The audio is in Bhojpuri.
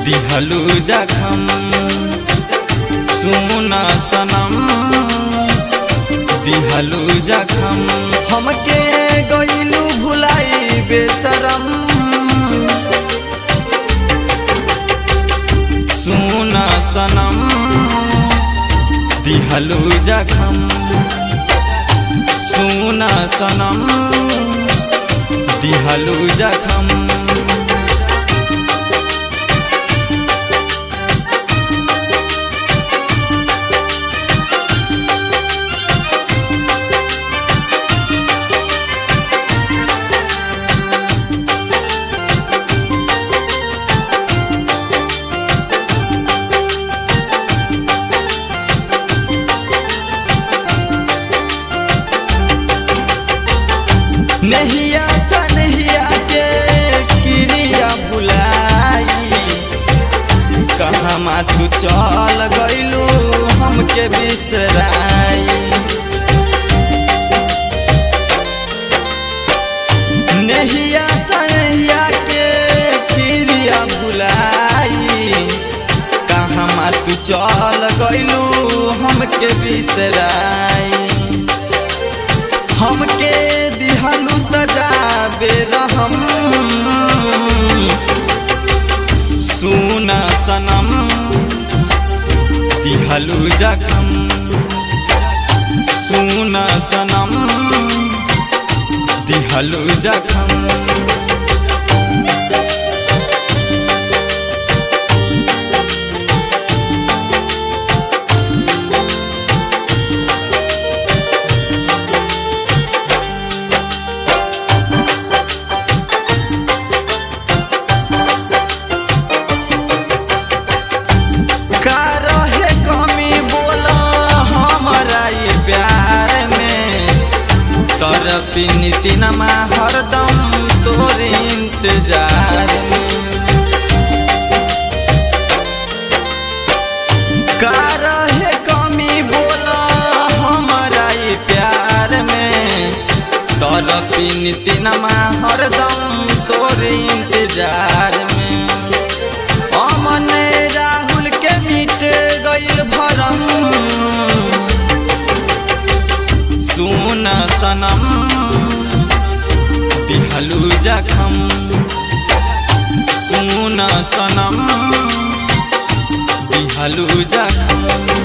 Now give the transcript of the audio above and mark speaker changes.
Speaker 1: दिहलू जखम सुना सनम दिहलू जखम हमके गईलू भुलाई बेसरम सुना सनम दिहलू जखम सुना सनम दिहलू जखम नहिया सनहिया के क्रिया भुलाई कहाँ माथू चल गईलू हमके बिसराई नहिया सनहिया के क्रिया भुलाई कहाँ माथू चल गईलू हमके बिसराई हमके दिहलू सजा बेरहम सुना सनम दिहलू जखम सुना सनम दिहलू जखम का रहे कमी बोला हमारा ये प्यार में तरफी नीतिनमा हरदम तोर इंतजार में का रहे कमी बोला हमारा ये प्यार में तरफी नीतिनमा हरदम तोर इंतजार में अमन राहुल के मिट गईल भरम सुन सनम दिहलू जखम सुन सनम दिहलू जखम